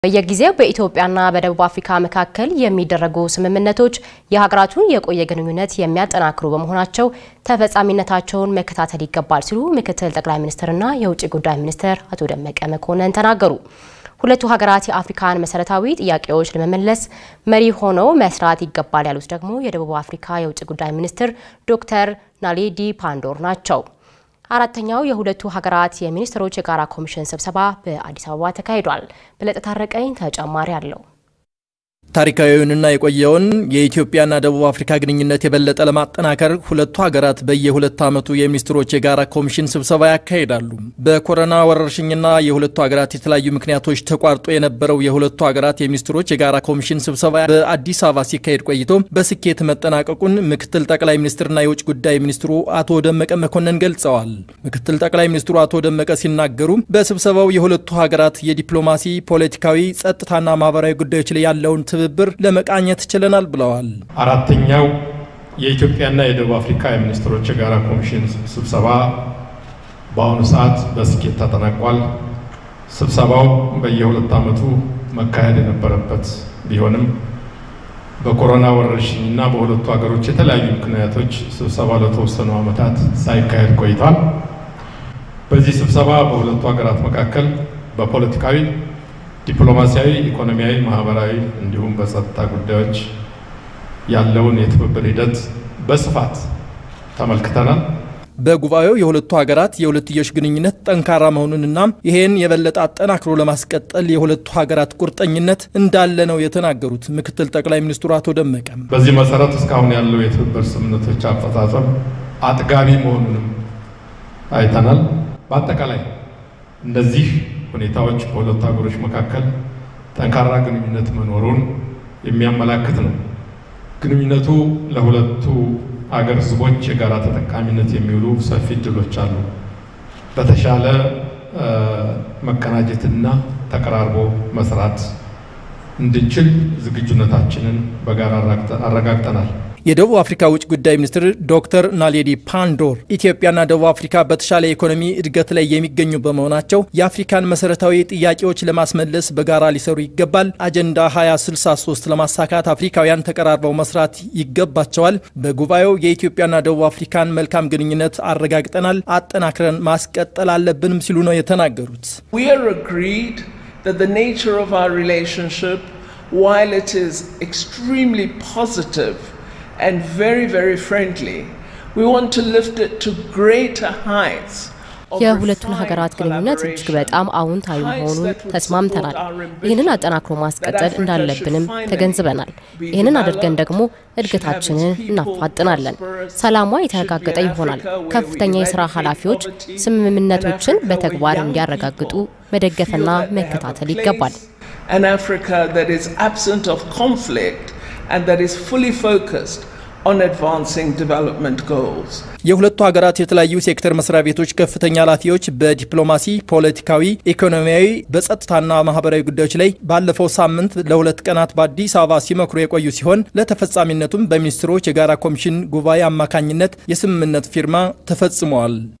በየጊዜው በኢትዮጵያና በደቡብ አፍሪካ መካከል የሚደረጉ ስምምነቶች የሀገራቱን የቆየ ግንኙነት የሚያጠናክሩ በመሆናቸው ተፈጻሚነታቸውን መከታተል ይገባል ሲሉ ምክትል ጠቅላይ ሚኒስትርና የውጭ ጉዳይ ሚኒስትር አቶ ደመቀ መኮንን ተናገሩ። ሁለቱ ሀገራት የአፍሪካን መሰረታዊ ጥያቄዎች ለመመለስ መሪ ሆነው መስራት ይገባል ያሉት ደግሞ የደቡብ አፍሪካ የውጭ ጉዳይ ሚኒስትር ዶክተር ናሌዲ ፓንዶር ናቸው። አራተኛው የሁለቱ ሀገራት የሚኒስትሮች የጋራ ኮሚሽን ስብሰባ በአዲስ አበባ ተካሂዷል። በለጠ ታረቀኝ ተጨማሪ አለው። ታሪካዊውንና የቆየውን የኢትዮጵያና ደቡብ አፍሪካ ግንኙነት የበለጠ ለማጠናከር ሁለቱ ሀገራት በየሁለት ዓመቱ የሚኒስትሮች የጋራ ኮሚሽን ስብሰባ ያካሂዳሉ። በኮሮና ወረርሽኝና የሁለቱ ሀገራት የተለያዩ ምክንያቶች ተቋርጦ የነበረው የሁለቱ ሀገራት የሚኒስትሮች የጋራ ኮሚሽን ስብሰባ በአዲስ አበባ ሲካሄድ ቆይቶ በስኬት መጠናቀቁን ምክትል ጠቅላይ ሚኒስትርና የውጭ ጉዳይ ሚኒስትሩ አቶ ደመቀ መኮንን ገልጸዋል። ምክትል ጠቅላይ ሚኒስትሩ አቶ ደመቀ ሲናገሩ በስብሰባው የሁለቱ ሀገራት የዲፕሎማሲ፣ ፖለቲካዊ፣ ጸጥታና ማህበራዊ ጉዳዮች ላይ ያለውን ትብብር ለመቃኘት ችለናል ብለዋል። አራተኛው የኢትዮጵያና የደቡብ አፍሪካ የሚኒስትሮች የጋራ ኮሚሽን ስብሰባ በአሁኑ ሰዓት በስኬት ተጠናቋል። ስብሰባው በየሁለት ዓመቱ መካሄድ የነበረበት ቢሆንም በኮሮና ወረርሽኝና በሁለቱ ሀገሮች የተለያዩ ምክንያቶች ስብሰባ ለተወሰኑ ዓመታት ሳይካሄድ ቆይቷል። በዚህ ስብሰባ በሁለቱ ሀገራት መካከል በፖለቲካዊ ዲፕሎማሲያዊ፣ ኢኮኖሚያዊ፣ ማህበራዊ እንዲሁም በጸጥታ ጉዳዮች ያለውን የትብብር ሂደት በስፋት ተመልክተናል። በጉባኤው የሁለቱ ሀገራት የሁለትዮሽ ግንኙነት ጠንካራ መሆኑንና ይሄን የበለጠ አጠናክሮ ለማስቀጠል የሁለቱ ሀገራት ቁርጠኝነት እንዳለ ነው የተናገሩት ምክትል ጠቅላይ ሚኒስትሩ አቶ ደመቀ። በዚህ መሰረት እስካሁን ያለው የትብብር ስምምነቶች አፈጻጸም አጥጋቢ መሆኑንም አይተናል። በአጠቃላይ እነዚህ ሁኔታዎች በሁለቱ ሀገሮች መካከል ጠንካራ ግንኙነት መኖሩን የሚያመላክት ነው። ግንኙነቱ ለሁለቱ አገር ሕዝቦች የጋራ ተጠቃሚነት የሚውሉ ሰፊ እድሎች አሉ። በተሻለ መቀናጀትና ተቀራርቦ መስራት እንድንችል ዝግጁነታችንን በጋራ አረጋግጠናል። የደቡብ አፍሪካ ውጭ ጉዳይ ሚኒስትር ዶክተር ናሌዲ ፓንዶር ኢትዮጵያና ደቡብ አፍሪካ በተሻለ ኢኮኖሚ እድገት ላይ የሚገኙ በመሆናቸው የአፍሪካን መሰረታዊ ጥያቄዎች ለማስመለስ በጋራ ሊሰሩ ይገባል። አጀንዳ 2063 ለማሳካት አፍሪካውያን ተቀራርበው መስራት ይገባቸዋል። በጉባኤው የኢትዮጵያና ደቡብ አፍሪካን መልካም ግንኙነት አረጋግጠናል፣ አጠናክረን ማስቀጠል አለብንም ሲሉ ነው የተናገሩት። while it is extremely positive and very, very friendly, we want to lift it to greater heights. የሁለቱን ሀገራት ግንኙነት እጅግ በጣም አዎንታዊ መሆኑን ተስማምተናል። ይህንን አጠናክሮ ማስቀጠል እንዳለብንም ተገንዝበናል። ይህንን አድርገን ደግሞ እድገታችንን እናፋጥናለን። ሰላሟ የተረጋገጠ ይሆናል። ከፍተኛ የስራ ኃላፊዎች ስምምነቶችን በተግባር እንዲያረጋግጡ መደገፍና መከታተል ይገባል። An Africa that is absent of conflict and that is fully focused on advancing development goals. የሁለቱ ሀገራት የተለያዩ ሴክተር መስሪያ ቤቶች ከፍተኛ ኃላፊዎች በዲፕሎማሲ፣ ፖለቲካዊ፣ ኢኮኖሚያዊ፣ በጸጥታና ማህበራዊ ጉዳዮች ላይ ባለፈው ሳምንት ለሁለት ቀናት በአዲስ አበባ ሲመክሩ የቆዩ ሲሆን ለተፈጻሚነቱም በሚኒስትሮች የጋራ ኮሚሽን ጉባኤ አማካኝነት የስምምነት ፊርማ ተፈጽመዋል።